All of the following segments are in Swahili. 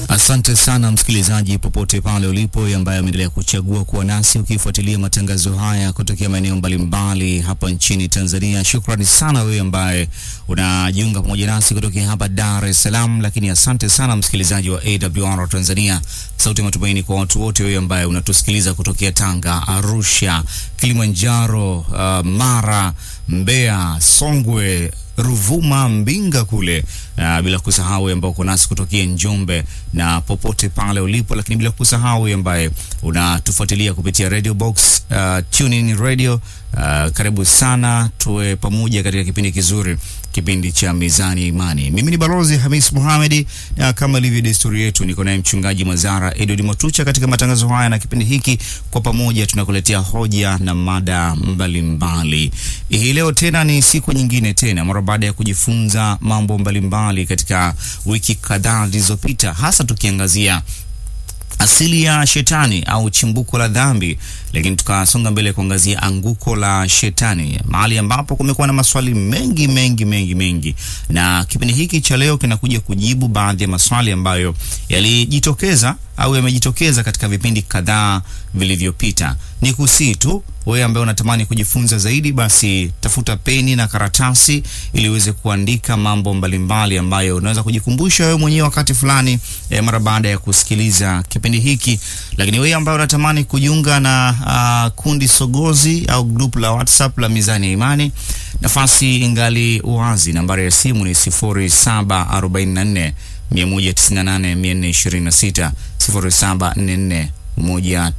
Asante sana msikilizaji, popote pale ulipo, ambaye ameendelea kuchagua kuwa nasi ukifuatilia matangazo haya kutokea maeneo mbalimbali hapa nchini Tanzania. Shukrani sana wewe ambaye unajiunga pamoja nasi kutokea hapa Dar es Salaam, lakini asante sana msikilizaji wa AWR Tanzania, sauti ya matumaini kwa watu wote, wewe ambaye unatusikiliza kutokea Tanga, Arusha, Kilimanjaro, uh, Mara, Mbeya, Songwe Ruvuma, Mbinga kule uh, bila kusahau ambao uko nasi kutokea Njombe na popote pale ulipo, lakini bila kusahau ambaye unatufuatilia kupitia Radio Box, uh, TuneIn Radio. Uh, karibu sana, tuwe pamoja katika kipindi kizuri, kipindi cha Mizani ya Imani. Mimi ni Balozi Hamis Mohamed, na kama ilivyo desturi yetu, niko naye mchungaji Mazara Edward Motucha katika matangazo haya, na kipindi hiki kwa pamoja tunakuletea hoja na mada mbalimbali. Hii leo tena ni siku nyingine tena, mara baada ya kujifunza mambo mbalimbali katika wiki kadhaa zilizopita, hasa tukiangazia asili ya shetani au chimbuko la dhambi, lakini tukasonga mbele kuangazia anguko la shetani, mahali ambapo kumekuwa na maswali mengi mengi mengi mengi, na kipindi hiki cha leo kinakuja kujibu baadhi ya maswali ambayo yalijitokeza au yamejitokeza katika vipindi kadhaa vilivyopita. Ni kusii tu wewe ambaye unatamani kujifunza zaidi, basi tafuta peni na karatasi ili uweze kuandika mambo mbalimbali ambayo unaweza kujikumbusha wewe mwenyewe wakati fulani eh, mara baada ya kusikiliza kipindi hiki. Lakini wewe ambaye unatamani kujiunga na uh, kundi sogozi au group la WhatsApp la Mizani ya Imani, nafasi ingali wazi. Nambari ya simu ni 0744 198 426 0744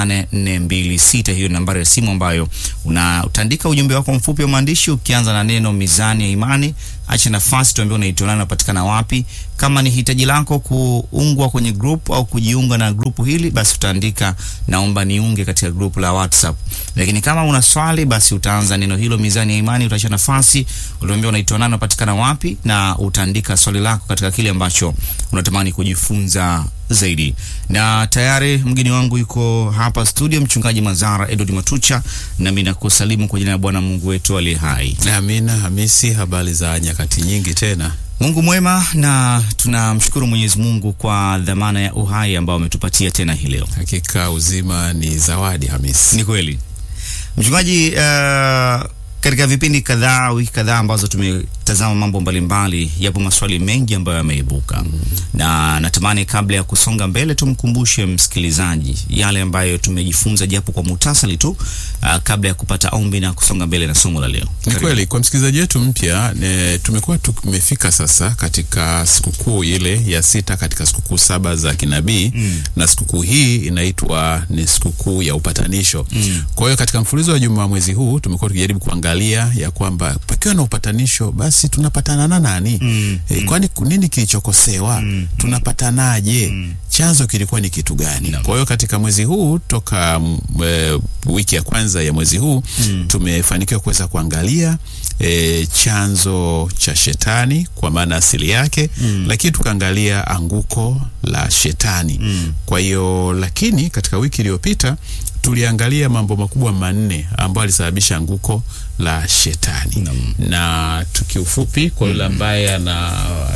198426. Hiyo ni nambari ya simu ambayo una utaandika ujumbe wako mfupi wa maandishi ukianza na neno Mizani ya Imani. Acha nafasi tuambie unaitwa nani, unapatikana wapi. Kama ni hitaji lako kuungwa kwenye group au kujiunga na grupu hili, basi utaandika naomba niunge katika grupu la WhatsApp. Lakini kama una swali, basi utaanza neno hilo Mizani ya Imani, utaacha nafasi, utaambia unaitwa nani, unapatikana wapi, na utaandika swali lako katika kile ambacho unatamani kujifunza zaidi. Na tayari mgeni wangu yuko hapa studio, mchungaji Mazara Edward Matucha, nami nakusalimu kwa jina la Bwana Mungu wetu aliye hai. Amina. Hamisi, habari za nyakati nyingi tena. Mungu mwema, na tunamshukuru Mwenyezi Mungu kwa dhamana ya uhai ambao ametupatia tena hii leo. Hakika uzima ni zawadi, Hamisi. Ni kweli mchungaji. Uh, katika vipindi kadhaa, wiki kadhaa ambazo tumetazama mambo mbalimbali, yapo maswali mengi ambayo yameibuka mm -hmm. na natamani kabla ya kusonga mbele tumkumbushe msikilizaji yale ambayo tumejifunza japo kwa muhtasari tu, uh, kabla ya kupata ombi na kusonga mbele na somo la leo. Ni kweli kwa msikilizaji wetu mpya, tumekuwa tumefika sasa katika sikukuu ile ya sita katika sikukuu saba za kinabii mm. na sikukuu hii inaitwa ni sikukuu ya upatanisho mm. kwa hiyo katika mfululizo wa juma mwezi huu tumekuwa tukijaribu kuangalia ya kwamba pakiwa na upatanisho basi tunapatana na nani? mm, e, mm. kwani nini kilichokosewa? mm, tunapatanaje? mm. chanzo kilikuwa ni kitu gani? no. Kwa hiyo katika mwezi huu toka e, wiki ya kwanza ya mwezi huu mm. tumefanikiwa kuweza kuangalia e, chanzo cha shetani kwa maana asili yake mm. lakini tukaangalia anguko la shetani mm. kwa hiyo lakini katika wiki iliyopita tuliangalia mambo makubwa manne ambayo alisababisha anguko la shetani mm. na tukiufupi kwa yule ambaye ana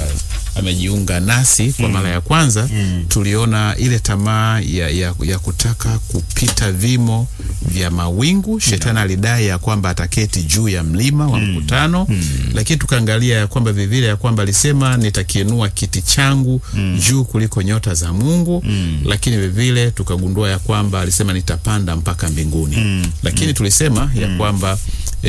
amejiunga nasi kwa mara ya kwanza mm. tuliona ile tamaa ya, ya, ya kutaka kupita vimo vya mawingu. Shetani no. alidai ya kwamba ataketi juu ya mlima wa mm. mkutano mm. lakini tukaangalia ya kwamba vivile ya kwamba alisema nitakiinua kiti changu mm. juu kuliko nyota za Mungu mm. lakini vivile tukagundua ya kwamba alisema nitapanda mpaka mbinguni mm. lakini mm. tulisema ya kwamba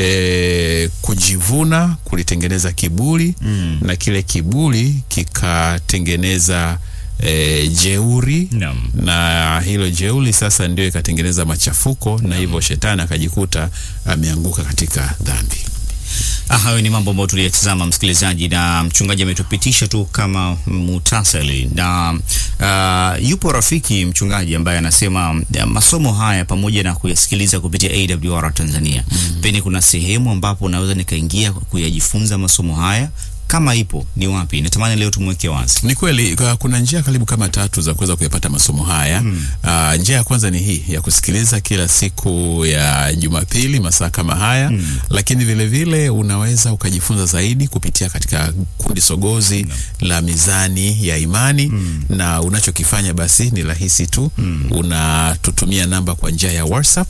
E, kujivuna kulitengeneza kiburi mm. na kile kiburi kikatengeneza e, jeuri no. na hilo jeuri sasa ndio ikatengeneza machafuko no. na hivyo shetani akajikuta ameanguka katika dhambi. Hayo ni mambo ambayo tuliyatazama msikilizaji, na mchungaji ametupitisha tu kama muhtasari, na uh, yupo rafiki mchungaji ambaye anasema masomo haya pamoja na kuyasikiliza kupitia AWR Tanzania mm -hmm. peni kuna sehemu ambapo naweza nikaingia kuyajifunza masomo haya kama ipo ni wapi? Natamani leo tumweke wazi. Ni kweli ka- kuna njia karibu kama tatu za kuweza kuyapata masomo haya. Mm. njia ya kwanza ni hii ya kusikiliza kila siku ya Jumapili masaa kama haya mm. Lakini vile vile unaweza ukajifunza zaidi kupitia katika kundi sogozi la Mizani ya Imani mm. na unachokifanya basi ni rahisi tu mm. unatutumia namba kwa njia ya WhatsApp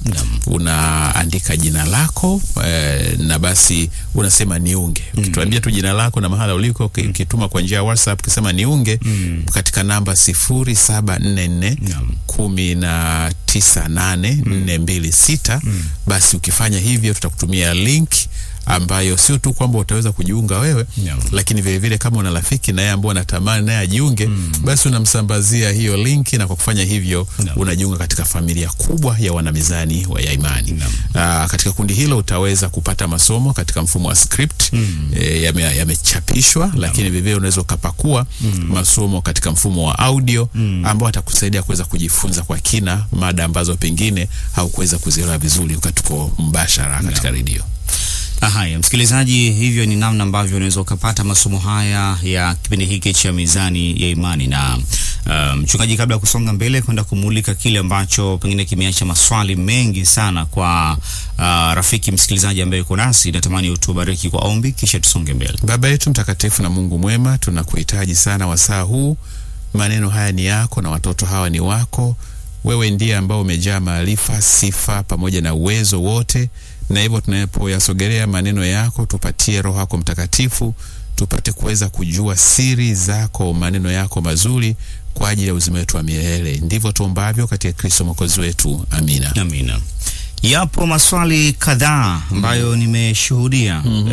unaandika jina lako eh, na basi unasema niunge. Ukituambia tu jina lako na mahala uliko uki- ukituma kwa njia ya WhatsApp ukisema niunge katika namba sifuri saba nne nne kumi na tisa nane nne mbili sita basi ukifanya hivyo tutakutumia link ambayo sio tu kwamba utaweza kujiunga wewe Naam. lakini vile vile kama una rafiki naye ambao anatamani naye ajiunge basi unamsambazia hiyo linki na kwa kufanya hivyo Naam. unajiunga katika familia kubwa ya wanamizani wa ya imani Naam. Aa, katika kundi hilo utaweza kupata masomo katika mfumo wa script e, yame- yamechapishwa lakini vivyo unaweza ukapakua masomo katika mfumo wa audio ambao atakusaidia kuweza kujifunza kwa kina mada ambazo pengine haukuweza kuzielewa vizuri wakati tuko mbashara katika redio. Haya, msikilizaji, hivyo ni namna ambavyo unaweza ukapata masomo haya ya kipindi hiki cha Mizani ya Imani. Na uh, mchungaji, kabla ya kusonga mbele kwenda kumulika kile ambacho pengine kimeacha maswali mengi sana kwa uh, rafiki msikilizaji ambaye yuko nasi, natamani utubariki kwa ombi, kisha tusonge mbele. Baba yetu mtakatifu na Mungu mwema, tunakuhitaji sana wasaa huu. Maneno haya ni yako na watoto hawa ni wako. Wewe ndiye ambao umejaa maarifa, sifa pamoja na uwezo wote, na hivyo tunapoyasogelea maneno yako, tupatie Roho yako Mtakatifu tupate kuweza kujua siri zako, maneno yako mazuri kwa ajili ya uzima wetu wa milele. Ndivyo tuombavyo katika Kristo mwokozi wetu, amina. Amina. Yapo maswali kadhaa ambayo nimeshuhudia uh,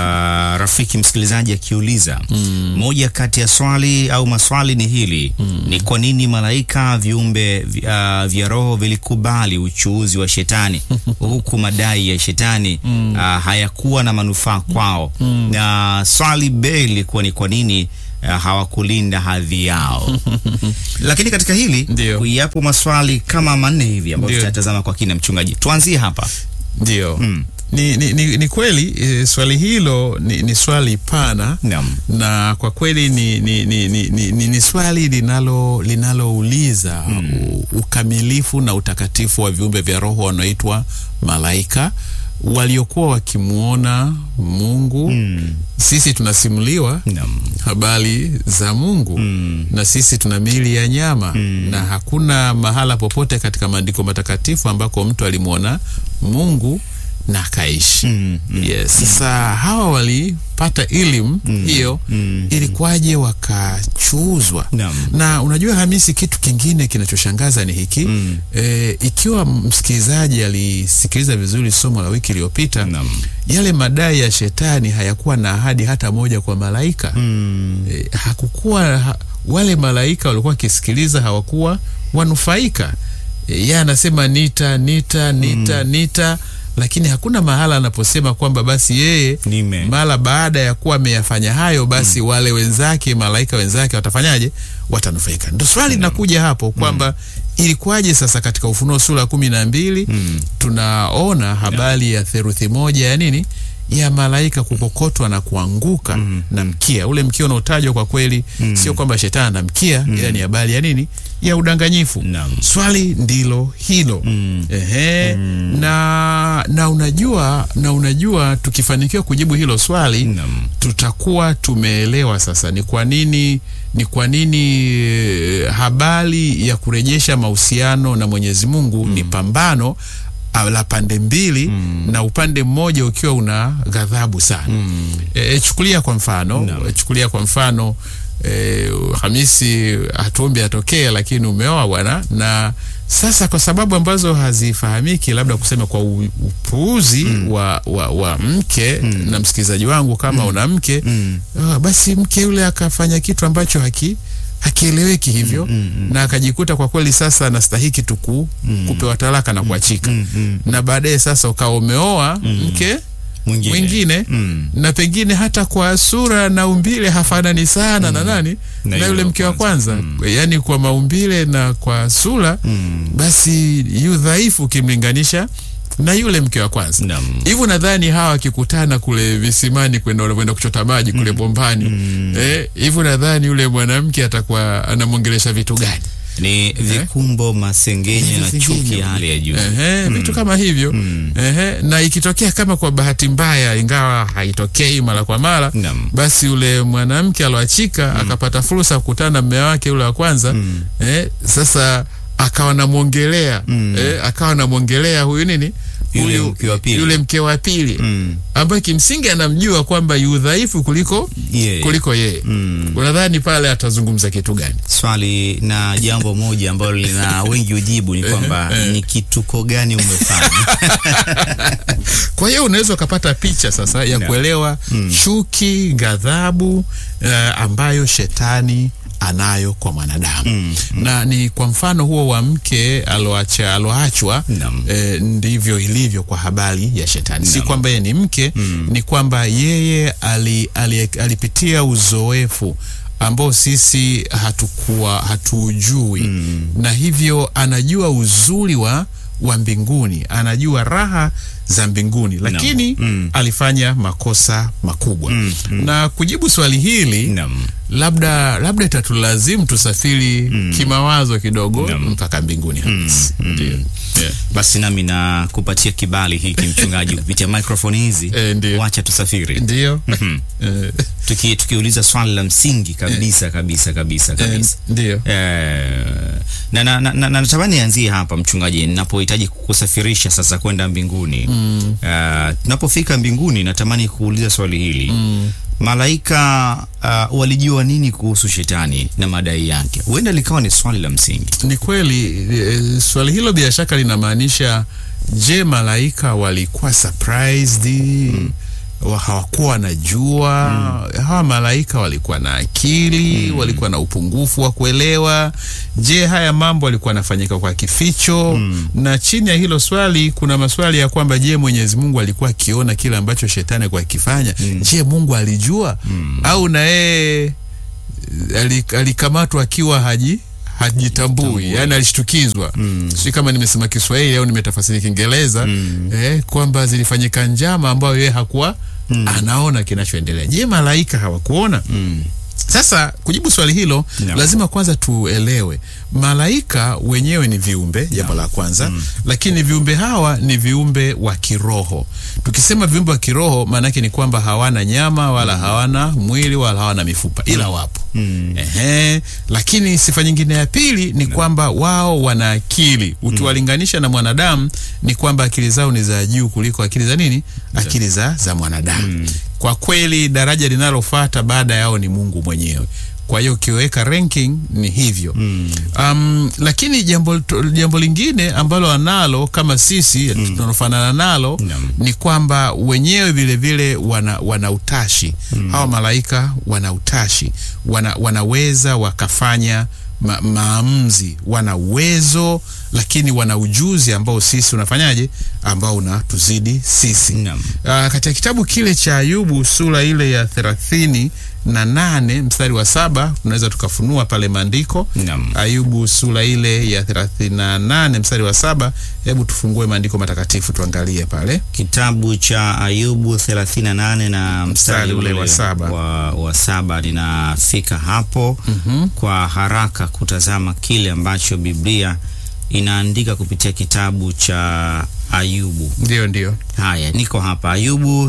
rafiki msikilizaji akiuliza. Moja kati ya swali au maswali ni hili: ni kwa nini malaika viumbe vi- uh, vya roho vilikubali uchuuzi wa shetani huku madai ya shetani uh, hayakuwa na manufaa kwao? Na swali B lilikuwa ni kwa nini uh, hawakulinda hadhi yao? Lakini katika hili Ndio. yapo maswali kama manne hivi ambayo Ndio. tutatazama kwa kina. Mchungaji, tuanzie hapa. Ndio. Ni, ni, ni, ni kweli e, swali hilo ni, ni swali pana Naam. na kwa kweli ni, ni, ni, ni, ni, ni, ni swali linalo linalouliza u- ukamilifu na utakatifu wa viumbe vya roho wanaoitwa malaika waliokuwa wakimwona Mungu. Sisi tunasimuliwa Naam. habari za Mungu na sisi tuna miili ya nyama na hakuna mahala popote katika maandiko matakatifu ambako mtu alimwona Mungu na akaishi. Yes. Sasa hawa walipata elimu hiyo, ilikuwaje wakachuuzwa? Naam. Na unajua Hamisi, kitu kingine kinachoshangaza ni hiki e, ikiwa msikilizaji alisikiliza vizuri somo la wiki iliyopita Naam. yale madai ya shetani hayakuwa na ahadi hata moja kwa malaika e, hakukuwa ha, wale malaika walikuwa wakisikiliza hawakuwa wanufaika e, yeye anasema nita nita nita nita lakini hakuna mahala anaposema kwamba basi yeye Nime. mara baada ya kuwa ameyafanya hayo basi wale wenzake malaika wenzake watafanyaje watanufaika ndo swali linakuja hapo kwamba ilikuwaje sasa katika ufunuo sura ya kumi na mbili tunaona habari ya theruthi moja ya nini ya malaika kukokotwa na kuanguka na mkia ule mkia unaotajwa kwa kweli sio kwamba shetani ana mkia ila ni habari ya nini ya udanganyifu Naam. swali ndilo hilo Ehe. na na unajua na unajua tukifanikiwa kujibu hilo swali Naam. tutakuwa tumeelewa sasa ni kwa nini ni kwa nini eh, habari ya kurejesha mahusiano na Mwenyezi Mungu ni pambano ah, la pande mbili na upande mmoja ukiwa una ghadhabu sana. E, chukulia kwa mfano Naam. chukulia kwa mfano e, Hamisi hatuombi atokee, lakini umeoa bwana, na sasa kwa sababu ambazo hazifahamiki, labda kusema kwa u- upuuzi wa, wa, wa mke na msikilizaji wangu, kama una mke ah, basi mke yule akafanya kitu ambacho haki hakieleweki hivyo na akajikuta kwa kweli sasa anastahiki tu ku- kupewa talaka na kuachika na baadaye sasa ukawa umeoa mke Mwingine. mwingine Mm. na pengine hata kwa sura na umbile hafanani sana na nani Na na, yule yule wa mke wa kwanza. kwanza yaani kwa maumbile na kwa sura basi yu dhaifu ukimlinganisha na yule mke wa kwanza Naam. hivyo nadhani hawa wakikutana kule visimani kwenda wanavyoenda kuchota maji kule bombani eh, hivyo nadhani yule mwanamke atakuwa anamwongelesha vitu gani Ni vikumbo, masengenyo na chuki ya hali ya juu. Ehe, vitu kama hivyo Ehe, na ikitokea kama kwa bahati mbaya, ingawa haitokei mara kwa mara, Naam. basi yule mwanamke aloachika akapata fursa ya kukutana na mume wake yule wa kwanza eh, sasa akawa namwongelea eh, akawa namwongelea huyu nini Yule Huyu- mke wa pili. yule mke wa pili Mm. ambaye kimsingi anamjua kwamba yu dhaifu kuliko Yeye. kuliko yeye unadhani pale atazungumza kitu gani Swali na jambo moja ambalo lina wengi ujibu ni kwamba ni kituko gani umefanya? Kwa hiyo unaweza ukapata picha sasa ya kuelewa chuki, ghadhabu eh, ambayo shetani anayo kwa mwanadamu na ni kwa mfano huo wa mke aloacha aloachwa Naam. eh, ndivyo ilivyo kwa habari ya shetani. Si kwamba yeye ni mke, ni kwamba yeye ali, ali, alipitia uzoefu ambao sisi hatukuwa hatuujui na hivyo anajua uzuri wa wa mbinguni, anajua raha za mbinguni, lakini alifanya makosa makubwa. Na kujibu swali hili Naam. labda labda itatulazimu tusafiri kimawazo kidogo mpaka mbinguni halisi. Ndio. Yeah. Basi nami na kupatia kibali hiki mchungaji kupitia microphone hizi. Eh, ndio. Wacha tusafiri. Ndio. Eh, Tuki, tukiuliza swali la msingi kabisa kabisa kabisa eh, kabisa. ndio. Eh, na na na, na, natamani nianzie hapa mchungaji, ninapohitaji kukusafirisha sasa kwenda mbinguni mm. tunapofika mbinguni, natamani kuuliza swali hili mm. Malaika uh, walijua nini kuhusu shetani na madai yake? Huenda likawa ni swali la msingi. Ni kweli eh, swali hilo bila shaka linamaanisha, je, malaika walikuwa surprised? Wa- hawakuwa wanajua hawa malaika walikuwa na akili walikuwa na upungufu wa kuelewa je haya mambo walikuwa yanafanyika kwa kificho na chini ya hilo swali kuna maswali ya kwamba je mwenyezi mungu alikuwa akiona kile ambacho shetani alikuwa akifanya je mungu alijua au na yeye ali- alikamatwa akiwa haji hajitambui yani alishtukizwa mm. si kama nimesema kiswahili au nimetafasiri kiingereza eh, kwamba zilifanyika njama ambayo yeye hakuwa anaona kinachoendelea je malaika hawakuona sasa kujibu swali hilo Naam. lazima kwanza tuelewe malaika wenyewe ni viumbe jambo la kwanza lakini viumbe hawa ni viumbe wa kiroho tukisema viumbe wa kiroho maanake ni kwamba hawana nyama wala hawana mwili wala hawana mifupa ila wapo Ehe, lakini sifa nyingine ya pili ni kwamba wao wana akili ukiwalinganisha na mwanadamu ni kwamba akili zao ni za juu kuliko akili za nini akili za, za mwanadamu kwa kweli daraja linalofuata baada yao ni mungu mwenyewe kwa hiyo ukiweka ranking ni hivyo um, lakini jambo, jambo lingine ambalo analo kama sisi tunalofanana nalo Naam. ni kwamba wenyewe vile vile wana, wana utashi hawa malaika wana utashi wana, wanaweza wakafanya ma, maamuzi wana uwezo lakini wana ujuzi ambao sisi unafanyaje ambao unatuzidi sisi Naam. uh, katika kitabu kile cha ayubu sura ile ya thelathini na nane mstari wa saba tunaweza tukafunua pale maandiko Naam. ayubu sura ile ya thelathini na nane mstari wa saba hebu tufungue maandiko matakatifu tuangalie pale Kitabu cha Ayubu 38 na mstari ule wa saba. wa, wa saba ninafika hapo kwa haraka kutazama kile ambacho Biblia inaandika kupitia kitabu cha Ayubu. ndio ndio Haya, niko hapa Ayubu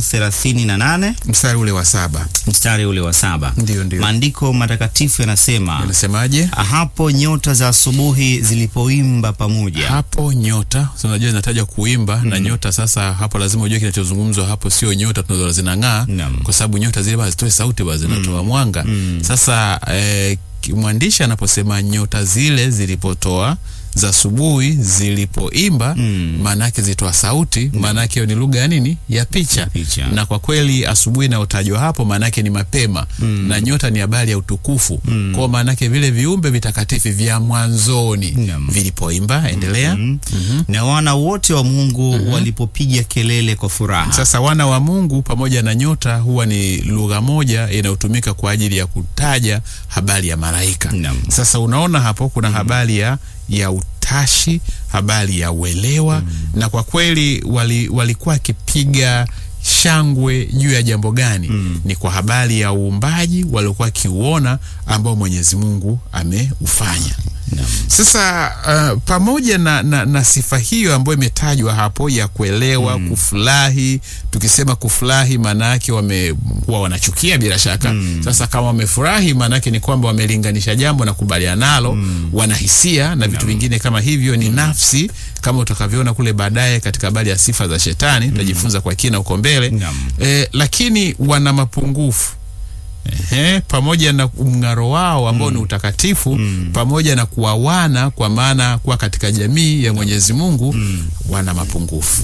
38 mstari ule wa saba mstari ule wa saba. Ndio, ndio. Maandiko matakatifu yanasema anasemaje hapo nyota za asubuhi zilipoimba pamoja. hapo nyota so unajua zinataja kuimba na nyota sasa hapo lazima ujue kinachozungumzwa hapo sio nyota tunazo zinang'aa Naam. kwa sababu nyota zile basi zitoe sauti basi zinatoa mwanga sasa eh, ki- mwandishi anaposema nyota zile zilipotoa za asubuhi zilipoimba maana yake zitoa sauti maana yake hiyo ni lugha ya nini ya picha. picha. na kwa kweli asubuhi inayotajwa hapo maana yake ni mapema na nyota ni habari ya utukufu mm. kwao maana yake vile viumbe vitakatifu vya mwanzoni Naam. vilipoimba endelea Na wana wote wa Mungu walipopiga kelele kwa furaha. Sasa wana wa Mungu pamoja na nyota huwa ni lugha moja inayotumika kwa ajili ya kutaja habari ya malaika. Naam. Sasa unaona hapo kuna habari ya ya utashi, habari ya uelewa na kwa kweli wali, walikuwa wakipiga shangwe juu ya jambo gani? Ni kwa habari ya uumbaji waliokuwa wakiuona ambao Mwenyezi Mungu ameufanya. Sasa uh, pamoja na, na, na sifa hiyo ambayo imetajwa hapo ya kuelewa, kufurahi. Tukisema kufurahi, maana yake wamekuwa wanachukia bila shaka. Sasa kama wamefurahi, maana yake ni kwamba wamelinganisha jambo na kubaliana nalo, wanahisia na vitu vingine kama hivyo, ni nafsi, kama utakavyoona kule baadaye katika habari ya sifa za Shetani, tutajifunza kwa kina huko mbele Naam. eh, lakini wana mapungufu Ehe, pamoja na mng'aro wao ambao ni utakatifu pamoja na kuwawana kwa maana kuwa katika jamii ya Mwenyezi Mungu wana mapungufu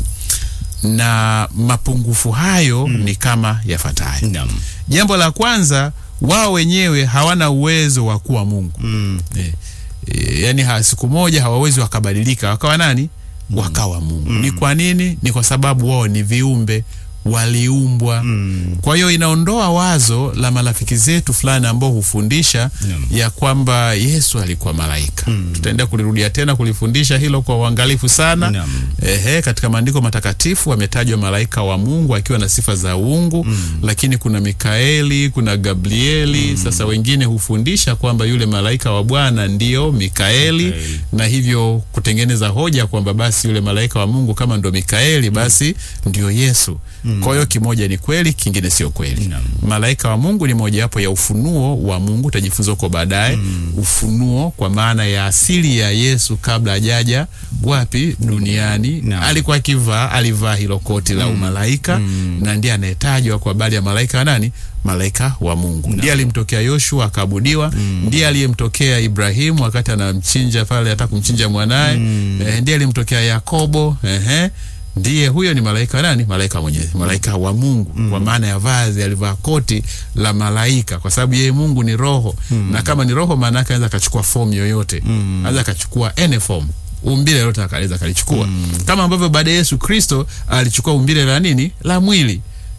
na mapungufu hayo ni kama yafuatayo. Naam. Jambo la kwanza, wao wenyewe hawana uwezo wa kuwa Mungu eh, eh, yani ha, siku moja hawawezi wakabadilika wakawa nani? Wakawa Mungu. Ni kwa nini? Ni kwa sababu wao ni viumbe waliumbwa. Kwa hiyo inaondoa wazo la marafiki zetu fulani ambao hufundisha Naam. ya kwamba Yesu alikuwa malaika. Tutaenda kulirudia tena kulifundisha hilo kwa uangalifu sana. Naam. Ehe, katika maandiko matakatifu wametajwa malaika wa Mungu akiwa na sifa za uungu, lakini kuna Mikaeli, kuna Gabrieli. Sasa wengine hufundisha kwamba yule malaika wa Bwana ndio Mikaeli, Mikaeli. na hivyo kutengeneza hoja kwamba basi yule malaika wa Mungu kama ndo Mikaeli, basi ndio Yesu. Kwa hiyo kimoja ni kweli, kingine sio kweli. Naam. Malaika wa Mungu ni mojawapo ya ufunuo wa Mungu, utajifunza huko baadaye. Ufunuo kwa maana ya asili ya Yesu kabla hajaja wapi duniani. Naam. Alikuwa akivaa alivaa hilo koti la umalaika na ndiye anayetajwa kwa habari ya malaika wa nani? Malaika wa Mungu. Ndiye alimtokea Yoshua akaabudiwa, ndiye aliyemtokea Ibrahimu wakati anamchinja pale, hata kumchinja mwanaye. Eh, ndiye alimtokea Yakobo. Ehe. Ndiye huyo ni malaika wa nani? Malaika wa Mwenyezi, malaika wa Mungu kwa maana ya vazi, alivaa koti la malaika kwa sababu yeye Mungu ni roho na kama ni roho, maana yake anaweza akachukua fomu yoyote, anaweza akachukua any form umbile lolote akaweza akalichukua, kama ambavyo baada ya Yesu Kristo alichukua umbile la nini? La mwili.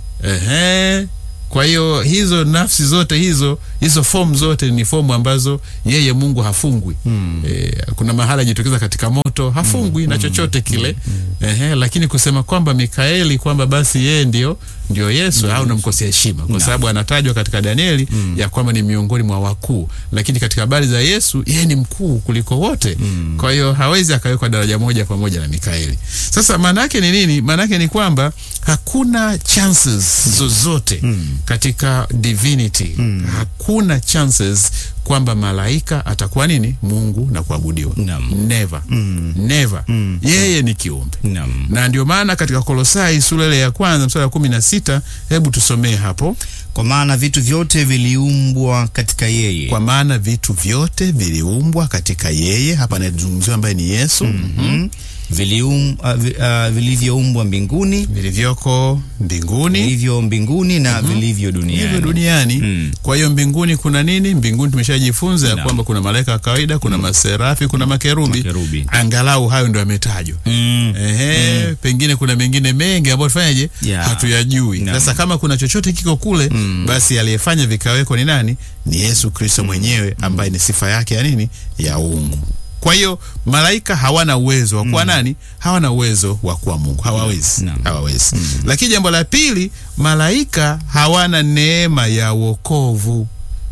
Ehe. Kwa hiyo hizo nafsi zote hizo hizo fomu zote ni fomu ambazo yeye Mungu hafungwi. E, kuna mahala ajitokeza katika moto hafungwi na chochote kile. Ehe, lakini kusema kwamba Mikaeli kwamba basi yeye ndio ndio Yesu au unamkosea heshima kwa sababu anatajwa katika Danieli ya kwamba ni miongoni mwa wakuu, lakini katika habari za Yesu yeye ni mkuu kuliko wote. Kwa hiyo hawezi akawekwa daraja moja pamoja na Mikaeli. Sasa maana yake ni nini? Maana yake ni kwamba hakuna chances zozote katika divinity. Hakuna chances kwamba malaika atakuwa nini? Mungu na kuabudiwa. Naam. Never. Never. Yeye ni kiumbe. Naam. Na ndio maana katika Kolosai sura ile ya kwanza mstari wa kumi na sita hebu tusomee hapo. Kwa maana vitu vyote viliumbwa katika yeye. Kwa maana vitu vyote viliumbwa katika yeye. Hapa anazungumziwa ambaye ni Yesu. Mhm. Vilium, uh, vi, uh, vilivyoumbwa mbinguni Vilivyoko mbinguni vilivyo mbinguni na vilivyo duniani. hivyo duniani. Mm. Kwa hiyo mbinguni kuna nini? Mbinguni tumeshajifunza ya Naam. kwamba kuna malaika wa kawaida, kuna maserafi, kuna makerubi. Makerubi. Angalau hayo ndio yametajwa. Mm. Ehe, pengine kuna mengine mengi ambayo tufanyaje, Yeah. hatuyajui. Naam. Sasa kama kuna chochote kiko kule, basi aliyefanya vikaweko ni nani? Ni Yesu Kristo mwenyewe ambaye ni sifa yake ya nini? Ya uungu. Kwa hiyo malaika hawana uwezo wa kuwa nani? Hawana uwezo wa kuwa Mungu, hawawezi, Naam. hawawezi. Lakini jambo la pili, malaika hawana neema ya wokovu.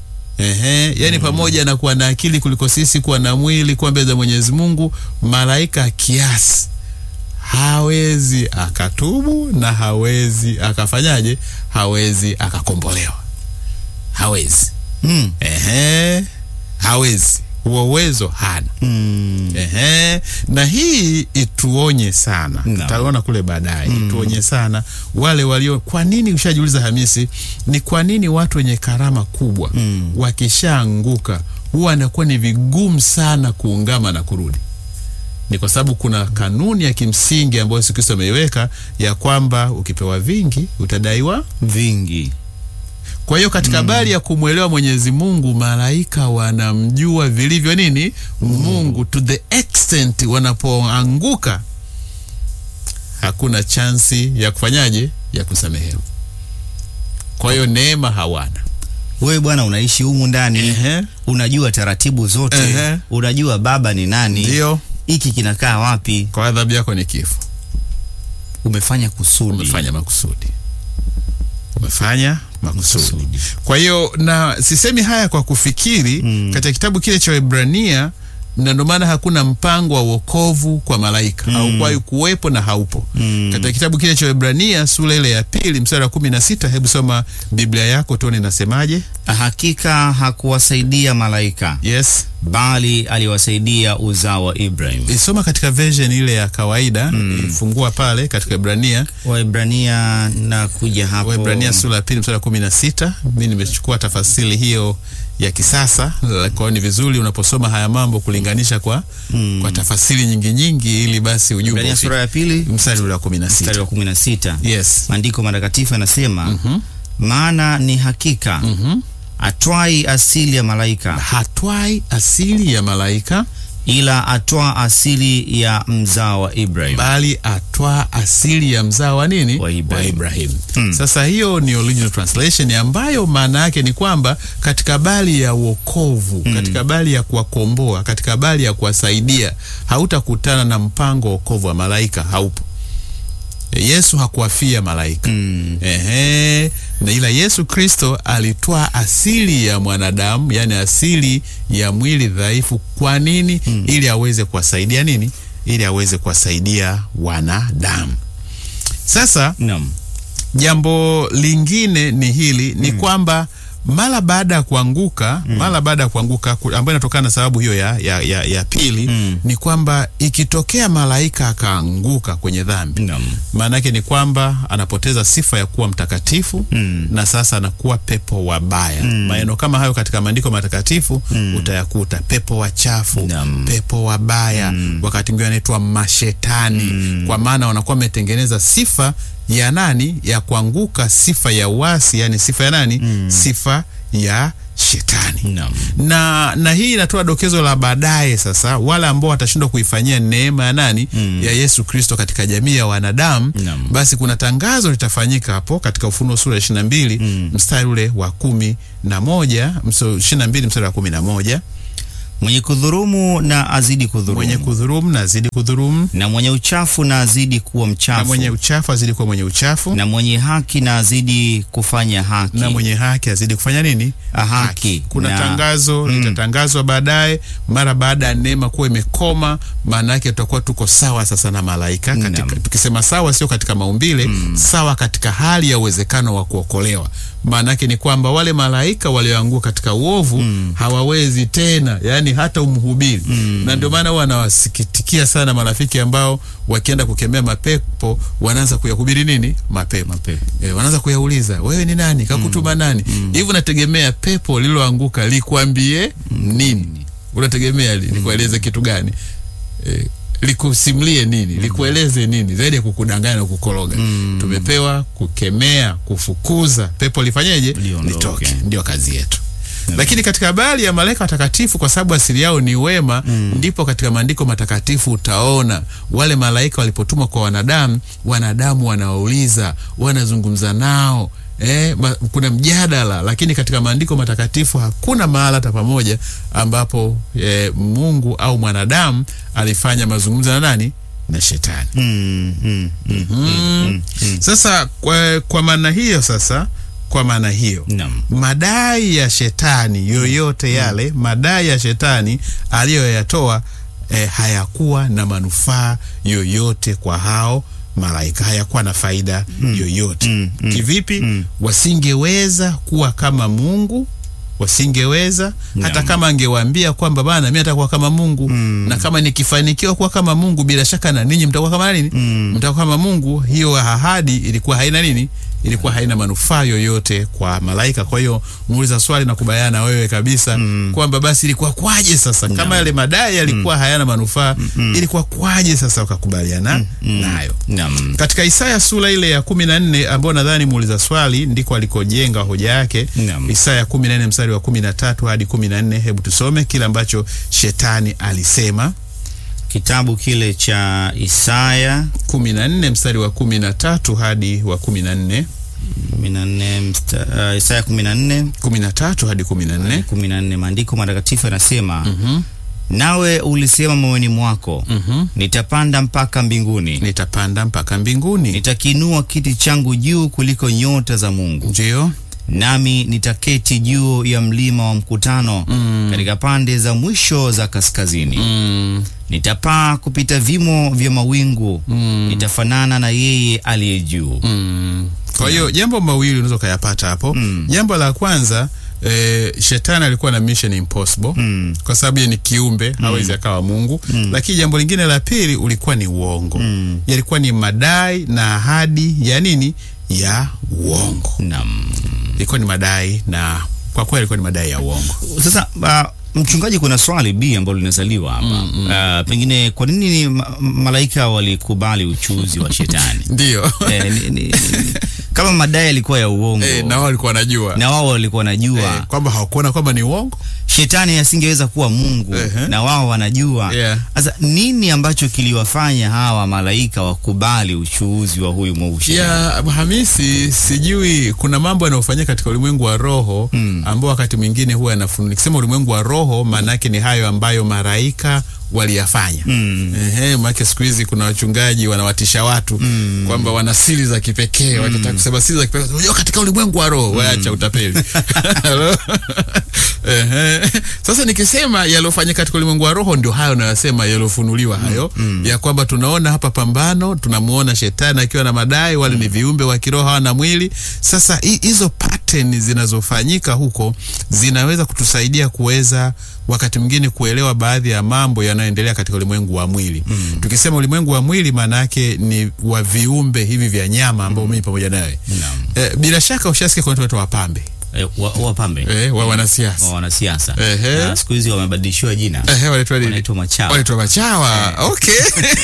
Ehe, yani pamoja na kuwa na akili kuliko sisi, kuwa na mwili, kuwa mbele za Mwenyezi Mungu, malaika kiasi hawezi akatubu na hawezi akafanyaje, hawezi akakombolewa, hawezi. Mm. Ehe, hawezi, huo uwezo hana. Mm. Ehe, na hii ituonye sana, Naam. tutaona kule baadaye. Ituonye sana wale walio. Kwa nini? Ushajiuliza Hamisi, ni kwa nini watu wenye karama kubwa Mm. wakishaanguka huwa anakuwa ni vigumu sana kuungama na kurudi? Ni kwa sababu kuna kanuni ya kimsingi ambayo Yesu Kristo ameiweka ya kwamba ukipewa vingi utadaiwa Vingi. kwa hiyo katika habari ya kumwelewa Mwenyezi Mungu, malaika wanamjua vilivyo nini Mungu, to the extent wanapoanguka hakuna chansi ya kufanyaje, ya kusamehewa. Kwa hiyo neema hawana. Wewe bwana unaishi humu ndani Ehe, unajua taratibu zote Ehe. unajua baba ni nani ndio hiki kinakaa wapi? Kwa adhabu yako ni kifo. Umefanya kusudi. Umefanya makusudi, umefanya makusudi. Makusudi. Kwa hiyo na sisemi haya kwa kufikiri Mm. katika kitabu kile cha Waebrania, na ndio maana hakuna mpango wa wokovu kwa malaika Mm. haukuwahi kuwepo na haupo Mm. katika kitabu kile cha Waebrania sura ile ya pili mstari wa kumi na sita. Hebu soma Biblia yako tuone inasemaje. Hakika hakuwasaidia malaika, Yes, bali aliwasaidia uzao wa Ibrahim. isoma katika version ile ya kawaida ifungua pale katika Waebrania Waebrania na kuja hapo. Waebrania sura ya pili mstari wa kumi na sita. Mi nimechukua tafasiri hiyo ya kisasa, kwa hiyo ni vizuri unaposoma haya mambo kulinganisha kwa, Mm. kwa tafasiri nyingi nyingi, ili basi ujumbe Waebrania ufike. sura ya pili mstari ule wa kumi na mstari sita. wa 16. Yes. Maandiko matakatifu yanasema Mhm. maana ni hakika Mhm. atwai asili ya malaika, Hatwai asili ya malaika ila atwaa asili ya mzao wa Ibrahim. bali atwaa asili ya mzao wa nini? Wa Ibrahim. Ibrahim. Mm. Sasa hiyo ni original translation ambayo maana yake ni kwamba katika habari ya wokovu, katika habari ya kuwakomboa, katika habari ya kuwasaidia, hautakutana na mpango wa wokovu wa malaika, haupo. Yesu hakuwafia malaika. Mm. Ehe, na ila Yesu Kristo alitwaa asili ya mwanadamu, yani asili ya mwili dhaifu. Kwa nini? Ili aweze kuwasaidia nini? Ili aweze kuwasaidia wanadamu. Sasa Naam. jambo lingine ni hili ni kwamba mara baada ya kuanguka mara baada ya kuanguka ku- ambayo inatokana na sababu hiyo ya, ya, ya, ya pili Mm. ni kwamba ikitokea malaika akaanguka kwenye dhambi Naam. maana yake ni kwamba anapoteza sifa ya kuwa mtakatifu Mm. na sasa anakuwa pepo wabaya. Maneno kama hayo katika maandiko matakatifu utayakuta, pepo wachafu, Naam. pepo wabaya, wakati mwingine anaitwa mashetani, kwa maana wanakuwa wametengeneza sifa ya nani? Ya kuanguka, sifa ya uasi, yani sifa ya nani? Sifa ya shetani Naam. na na hii inatoa dokezo la baadaye sasa, wale ambao watashindwa kuifanyia neema ya nani Mm. ya Yesu Kristo katika jamii ya wanadamu Naam. basi kuna tangazo litafanyika hapo katika Ufunuo sura ya ishirini na mbili Mm. mstari ule wa kumi na moja ishirini na mbili mstari wa kumi na moja Mwenye kudhurumu na azidi kudhurumu, mwenye kudhurumu na azidi kudhurumu, na mwenye uchafu na azidi kuwa na mchafu, mwenye uchafu azidi kuwa mwenye uchafu, na mwenye haki na azidi kufanya haki, na mwenye haki azidi kufanya nini? haki. Kuna na, tangazo litatangazwa baadaye, mara baada ya neema kuwa imekoma. Maana yake tutakuwa tuko sawa sasa na malaika katika, Naam. tukisema sawa sio katika maumbile sawa katika hali ya uwezekano wa kuokolewa. Maana yake ni kwamba wale malaika walioanguka katika uovu hawawezi tena, yani hata umhubiri na ndio maana huwa anawasikitikia sana marafiki ambao wakienda kukemea mapepo wanaanza kuyahubiri nini mapepo Mapepo. E, wanaanza kuyauliza wewe ni nani kakutuma nani hivi unategemea pepo lililoanguka likwambie nini unategemea li- likueleze kitu gani e, likusimlie nini likueleze nini zaidi ya kukudanganya na kukoroga tumepewa kukemea kufukuza pepo lifanyeje Liondoke. litoke ndio kazi yetu lakini katika habari ya malaika watakatifu kwa sababu asili yao ni wema ndipo katika maandiko matakatifu utaona wale malaika walipotumwa kwa wanadamu wanadamu wanawauliza wanazungumza nao Eh, ma, kuna mjadala lakini katika maandiko matakatifu hakuna mahala hata pamoja ambapo eh, Mungu au mwanadamu alifanya mazungumzo na nani na shetani Mm, mm, mm, mm. Sasa kwa, kwa maana hiyo sasa kwa maana hiyo Naam. madai ya shetani yoyote yale madai ya shetani aliyoyatoa eh, hayakuwa na manufaa yoyote kwa hao malaika hayakuwa na faida yoyote Mm, mm, kivipi mm. wasingeweza kuwa kama mungu wasingeweza hata Naam. kama angewaambia kwamba bana mi atakuwa kama mungu na kama nikifanikiwa kuwa kama mungu bila shaka na ninyi mtakuwa kama nini Mm. mtakuwa kama mungu hiyo ahadi ilikuwa haina nini ilikuwa haina manufaa yoyote kwa malaika kwa hiyo muuliza swali na kubaliana na wewe kabisa kwamba basi ilikuwa kwaje sasa kama yale madai yalikuwa hayana manufaa ilikuwa kwaje sasa ukakubaliana nayo Naam. katika Isaya sura ile ya kumi na nne ambayo nadhani muuliza swali ndiko alikojenga hoja yake. Naam. Isaya kumi na nne mstari wa kumi na tatu hadi kumi na nne Hebu tusome kile ambacho shetani alisema. Kitabu kile cha Isaya kumi na nne mstari wa kumi na tatu hadi wa kumi na nne 14 msta- uh, Isaya 14 kumi na tatu hadi kumi na nne 14 maandiko matakatifu yanasema nawe ulisema moyoni mwako Mhm. nitapanda mpaka mbinguni, nitapanda mpaka mbinguni. nitakinua kiti changu juu kuliko nyota za Mungu, Ndio. nami nitaketi juu ya mlima wa mkutano katika pande za mwisho za kaskazini. Mm. Nitapaa kupita vimo vya mawingu, nitafanana na yeye aliye juu. Mm. Kwa hiyo jambo mawili unaweza ukayapata hapo. Jambo la kwanza eh, shetani alikuwa na mission impossible Mm. kwa sababu yeye ni kiumbe hawezi akawa Mungu. Lakini jambo lingine la pili ulikuwa ni uongo, yalikuwa ni madai na ahadi ya nini, ya uongo. Naam. Ilikuwa ni madai na kwa kweli ilikuwa ni madai ya uongo. Sasa uh, mchungaji, kuna swali B ambalo linazaliwa hapa uh, pengine kwa nini ma malaika walikubali uchuzi wa shetani? Ndio. eh, ni, ni, ni, kama madai yalikuwa ya uongo Eh, na wao walikuwa wanajua na wao walikuwa wanajua eh, kwamba hawakuona kwamba ni uongo. shetani asingeweza kuwa Mungu Ehe. na wao wanajua. Yeah. Sasa nini ambacho kiliwafanya hawa malaika wakubali uchuuzi wa huyu mweusi? ya Hamisi, sijui kuna mambo yanayofanyika katika ulimwengu wa roho ambao wakati mwingine huwa yanafunuliwa. Nikisema ulimwengu wa roho, maana yake ni hayo ambayo malaika waliyafanya. Mm. Ehe, maana siku hizi kuna wachungaji wanawatisha watu kwamba wana siri za kipekee, wakitaka kusema siri za kipekee, unajua katika ulimwengu wa roho, waacha utapeli. Hello? Ehe. Sasa nikisema yaliyofanyika katika ulimwengu wa roho ndio hayo nayosema yaliyofunuliwa hayo ya kwamba tunaona hapa pambano, tunamuona shetani akiwa na madai, wale ni viumbe wa kiroho hawana mwili. Sasa hi- hizo pattern zinazofanyika huko zinaweza kutusaidia kuweza wakati mwingine kuelewa baadhi ya mambo yanayoendelea katika ulimwengu wa mwili. Tukisema ulimwengu wa mwili, maana yake ni wa viumbe hivi vya nyama ambao mimi pamoja nawe. Naam. Eh, bila shaka ushasikia kuna watu wanaitwa wapambe Eh, wa- wapambe eh, wa wanasiasa wa wanasiasa Ehe. na siku hizi wamebadilishiwa jina Ehe, wanaitwa nini? wanaitwa machawa. Wanaitwa machawa. Okay.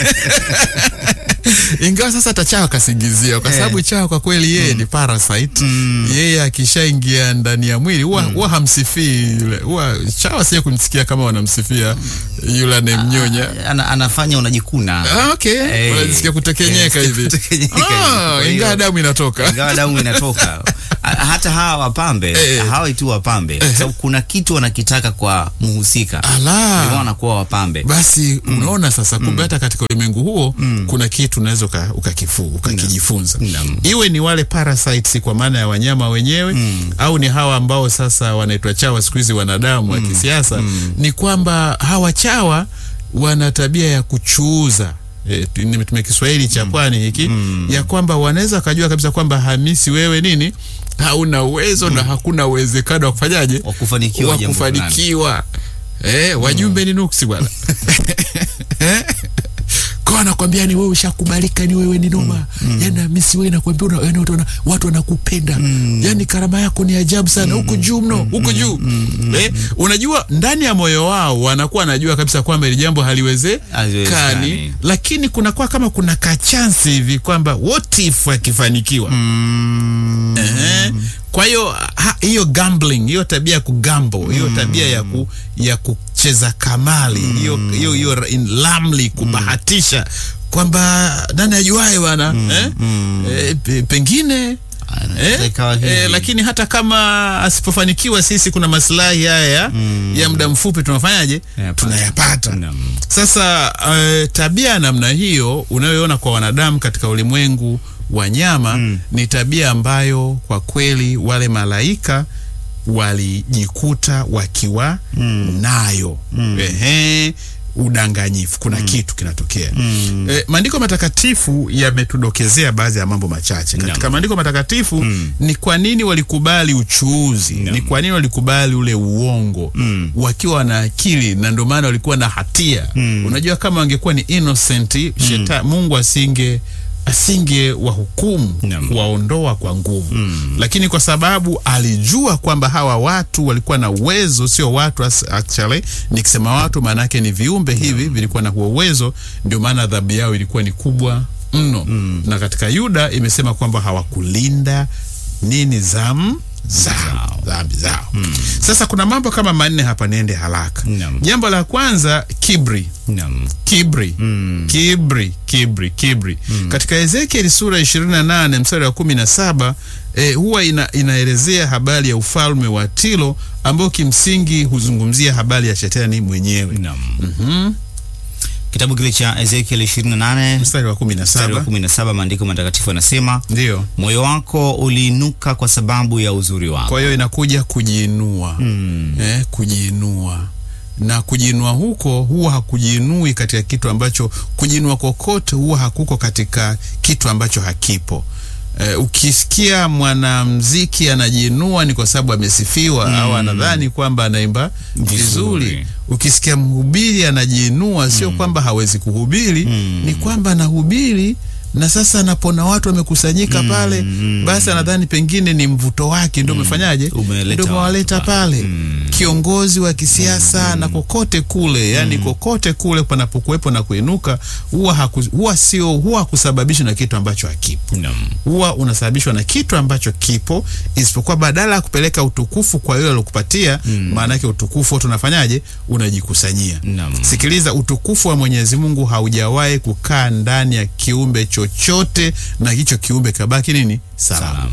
Ingawa sasa hata chawa kasingizia kwa sababu chawa kwa kweli yeye ni parasite. Yeye akishaingia ndani ya mwili huwa huwa hamsifii yule. Huwa chawa sio kumsikia kama wanamsifia yule anemnyonya. Ana, anafanya unajikuna Ah, okay. Eh, Wanajisikia kutekenyeka eh, hivi. kutekenyeka hivi. Ah, Kwa hiyo- ingawa damu inatoka. ingawa damu inatoka Ha- hata hawa wapambe Eh. hawa tu wapambe kwa sababu kuna kitu wanakitaka kwa mhusika Ala. ndio wanakuwa wapambe Basi unaona sasa, kumbe hata katika ulimwengu huo kuna kitu unaweza uka- ukakifu ukakijifunza, Naam. iwe ni wale parasites kwa maana ya wanyama wenyewe au ni hawa ambao sasa wanaitwa chawa siku hizi wanadamu wa kisiasa, ni kwamba hawa chawa wana tabia ya kuchuuza E, nimetumia Kiswahili cha pwani hiki ya kwamba wanaweza wakajua kabisa kwamba Hamisi, wewe nini hauna uwezo na hakuna uwezekano wa kufanyaje wa kufanikiwa wa jambo fulani. kufanikiwa eh, wajumbe ni nuksi bwana Eh? kwa anakwambia ni wewe ushakubalika, ni wewe ni noma yani Hamisi, wewe nakwambia una- yani watu wana- watu wanakupenda yani karama yako ni ajabu sana huko juu mno huko juu eh, unajua ndani ya moyo wao wanakuwa wanajua kabisa kwamba ili jambo haliwezekani, Haliwezekani. lakini kunakuwa kama kuna kachansi hivi kwamba what if akifanikiwa Ehe. Kwa hiyo ha- hiyo gambling, hiyo tabia ya kugamble, hiyo tabia ya ku, ya kucheza kamali, hiyo hiyo hiyo in lamli kubahatisha kwamba nani ajuae bwana eh? Eh, pe- pengine Anaweza Eh, ikawa hivi. eh, lakini hata kama asipofanikiwa sisi kuna maslahi haya ya, ya muda mfupi tunafanyaje? Yapata. Tunayapata. Naam. Sasa eh, tabia ya namna hiyo unayoona kwa wanadamu katika ulimwengu wa nyama ni tabia ambayo kwa kweli wale malaika walijikuta wakiwa nayo. Ehe, udanganyifu, kuna kitu kinatokea. Eh, maandiko matakatifu yametudokezea baadhi ya mambo machache katika Naam. maandiko matakatifu. Ni kwa nini walikubali uchuuzi? Ni kwa nini walikubali ule uongo wakiwa na akili, na ndio maana walikuwa na hatia. Unajua, kama wangekuwa ni innocent sheta, Mungu asinge asinge wahukumu Naam. kuwaondoa kwa nguvu lakini kwa sababu alijua kwamba hawa watu walikuwa na uwezo, sio watu as- actually, nikisema watu maanake ni viumbe hivi vilikuwa na huo uwezo, ndio maana adhabu yao ilikuwa ni kubwa mno. Na katika Yuda imesema kwamba hawakulinda nini zamu zao dhambi zao sasa kuna mambo kama manne hapa niende haraka Naam. jambo la kwanza kibri Naam. kibri kibri kibri kibri katika ezekieli sura 28 mstari wa 17 eh, huwa ina, inaelezea habari ya ufalme wa tilo ambao kimsingi huzungumzia habari ya shetani mwenyewe Naam. Kitabu kile cha Ezekiel 28 mstari wa mstari wa 17 17, maandiko matakatifu yanasema ndio moyo wako uliinuka kwa sababu ya uzuri wako. kwa hiyo inakuja kujiinua eh, kujiinua na kujiinua huko huwa hakujiinui katika kitu ambacho kujiinua kokote huwa hakuko katika kitu ambacho hakipo Eh, ukisikia mwanamziki anajiinua ni kwa sababu amesifiwa au anadhani kwamba anaimba vizuri. Vizuri. Ukisikia mhubiri anajiinua sio kwamba hawezi kuhubiri, ni kwamba anahubiri na sasa anapona watu wamekusanyika pale, basi anadhani pengine ni mvuto wake ndio umefanyaje, Umeleta ndio umewaleta watu pale kiongozi wa kisiasa na kokote kule, yani kokote kule panapokuwepo na kuinuka, huwa haku- huwa sio huwa hakusababishwa na kitu ambacho hakipo Naam. huwa unasababishwa na kitu ambacho kipo, isipokuwa badala ya kupeleka utukufu kwa yule alokupatia, maana yake utukufu wote unafanyaje? Unajikusanyia. Naam. Sikiliza, utukufu wa Mwenyezi Mungu haujawahi kukaa ndani ya kiumbe chochote, na hicho kiumbe kabaki nini? Salama. Salamu.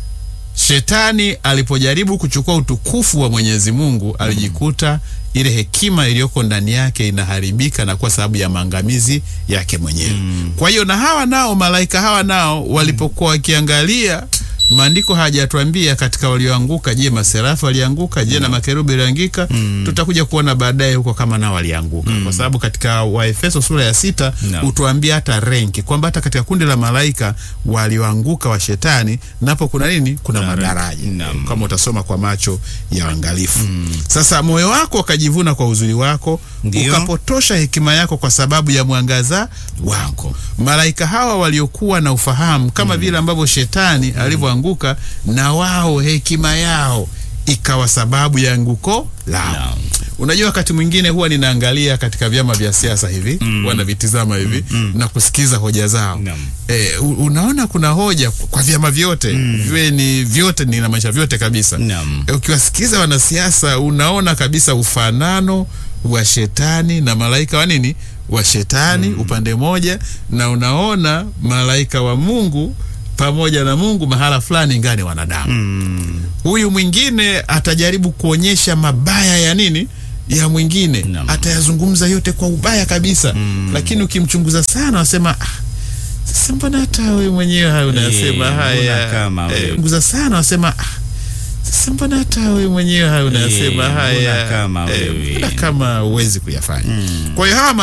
Shetani alipojaribu kuchukua utukufu wa Mwenyezi Mungu alijikuta ile hekima iliyoko ndani yake inaharibika na kwa sababu ya maangamizi yake mwenyewe. Kwa hiyo na hawa nao malaika hawa nao walipokuwa wakiangalia maandiko hajatuambia katika walioanguka, je, maserafu walianguka? Je, na makerubi waliangika? Tutakuja kuona baadaye huko kama nao walianguka, kwa sababu katika Waefeso sura ya sita Naam. utuambia hata renki kwamba hata katika kundi la malaika walioanguka wa shetani napo kuna nini? Kuna Kuna madaraja renki. Naam. kama utasoma kwa macho ya uangalifu. Sasa moyo wako ukajivuna kwa uzuri wako, Ndio. ukapotosha hekima yako kwa sababu ya mwangaza wako. Malaika hawa waliokuwa na ufahamu kama vile ambavyo shetani alivyoanguka, na wao hekima yao ikawa sababu ya anguko lao. Naam. Unajua, wakati mwingine huwa ninaangalia katika vyama vya siasa hivi mm. wanavitizama hivi na kusikiza hoja zao Naam. e, unaona kuna hoja kwa vyama vyote viwe ni vyote ninamaanisha vyote kabisa Naam. e, ukiwasikiza wanasiasa unaona kabisa ufanano wa shetani na malaika wa nini wa shetani upande moja na unaona malaika wa Mungu pamoja na Mungu mahala fulani ngani wanadamu huyu mwingine atajaribu kuonyesha mabaya ya nini ya mwingine Naam. atayazungumza yote kwa ubaya kabisa lakini ukimchunguza sana wasema ah, sasa mbona hata wewe mwenyewe hayo unasema mbona haya kama Eh, wewe. chunguza sana wasema ah, sasa mbona hata wewe mwenyewe hayo unasema mbona haya kama Eh, wewe. mbona kama huwezi kuyafanya kwa hiyo hawa